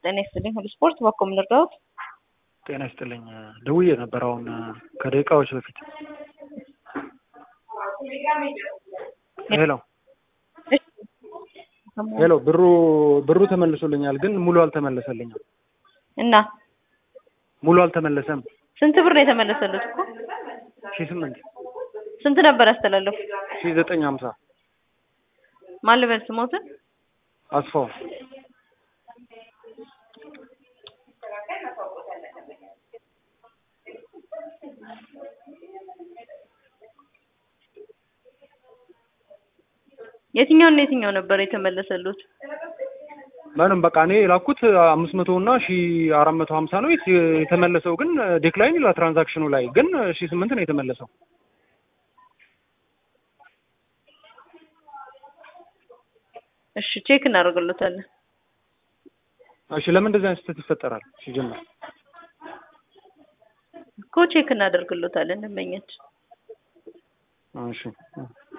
ጤና ይስጥልኝ። ሁሉ ስፖርት በኮም ልርዳዎት? ጤና ይስጥልኝ። ደውዬ ነበር አሁን ከደቂቃዎች በፊት። ሄሎ ሄሎ፣ ብሩ ብሩ ተመልሶልኛል፣ ግን ሙሉ አልተመለሰልኝም። እና ሙሉ አልተመለሰም። ስንት ብር ነው የተመለሰሉት እኮ? ሺህ ስምንት ስንት ነበር ያስተላለፉ? ሺህ ዘጠኝ ሀምሳ ማን ልበል ስሞትን? አስፋው የትኛውና የትኛው ነበር የተመለሰሉት? ምንም በቃ እኔ የላኩት አምስት መቶ እና ሺ አራት መቶ ሀምሳ ነው የተመለሰው፣ ግን ዴክላይን ይላል ትራንዛክሽኑ ላይ ግን ሺ ስምንት ነው የተመለሰው። እሺ ቼክ እናደርግሎታለን። እሺ ለምን እንደዚህ አይነት ስህተት ይፈጠራል? ሲጀምር እኮ ቼክ እናደርግሎታለን ደንበኛችን እሺ